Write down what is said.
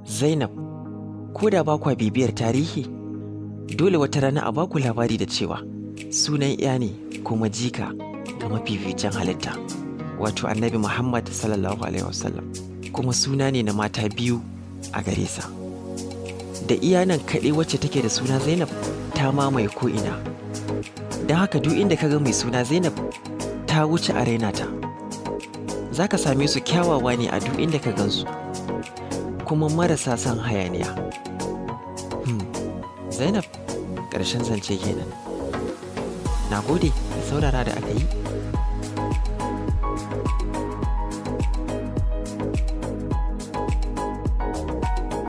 Zainab, ko da ba kwa bibiyar tarihi, dole wata rana a baku labari da cewa sunan ya ne kuma jika ga mafificin halitta, wato annabi Muhammad sallallahu Alaihi wasallam, kuma suna ne na mata biyu a gare sa. Da iya nan kaɗai wacce take da suna Zainab ta mamaye ko'ina. Don haka duk inda ka ga mai suna Zainab ta wuce a raina ta. Za ka same su kyawawa ne a duk inda ka gansu. kuma marasa son hayaniya. Hmm. Zainab, ƙarshen zance kenan. Na gode da saurara da aka yi.